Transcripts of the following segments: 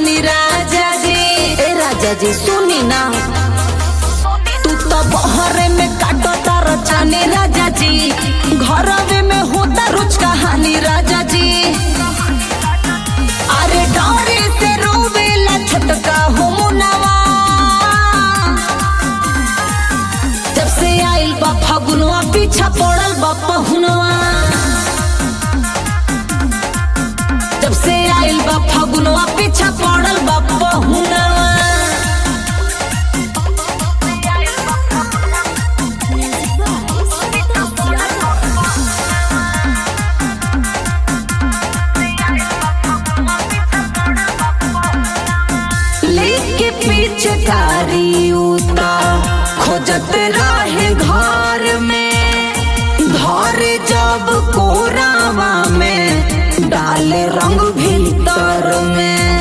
कहानी राजा जी ए राजा जी सुनी ना तू तो बहरे में काटो तार चानी राजा जी घरवे में होता रोज कहानी राजा जी अरे डोरे से रोवेला छोटका हो मुनवा जब से आइल बा फगुनवा पीछा पड़ल बा पहुनवा जब से आइल बा फगुनवा पीछा पड़ल बा पहुनवा लेके पीछे कारी उता खोजत रहे घर में घर जब कोरावा में डाले रंग भीतर में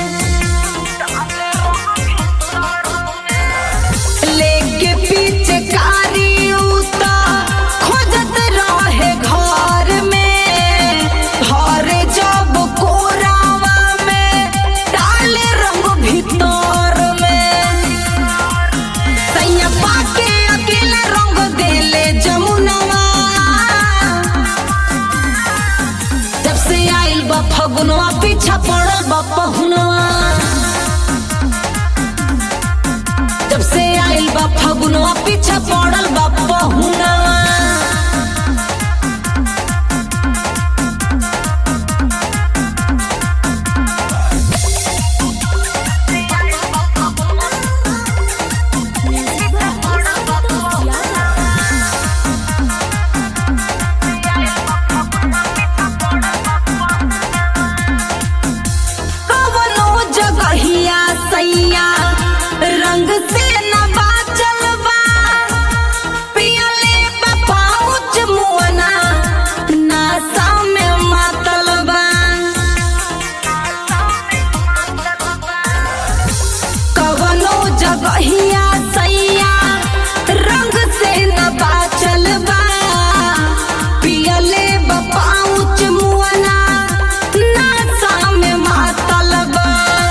लेके पीछे कारी उता खोजत रहे घर में घर जब कोरावा में डाले रंग भीतर में सैया पाके अकेले रंग देले जमुनवा जब से आइल बा फगुनवा पीछा पड़ल बा पहुनवा जब से आइल बा फगुनवा पीछा पड़ल बा पहुनवा कवनो जगहिया सैया रंग से न बाचल बा पियले बा पाउच मुअना नासा में मातल बा कवनो जगहिया सैया रंग से न बाचल बा पियले बा पाउच मुअना नासा में मातल बा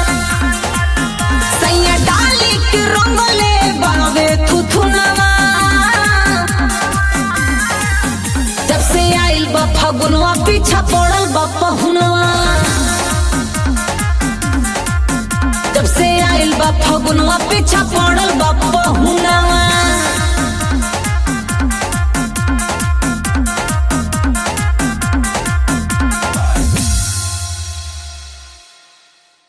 सैया डाली के रंगले बावे थुथुनवा जब से आइल बा फगुनवा पीछा पड़ल बा पहुनवा जब से आइल बा फगुनवा पीछा पड़ल बा पहुनवा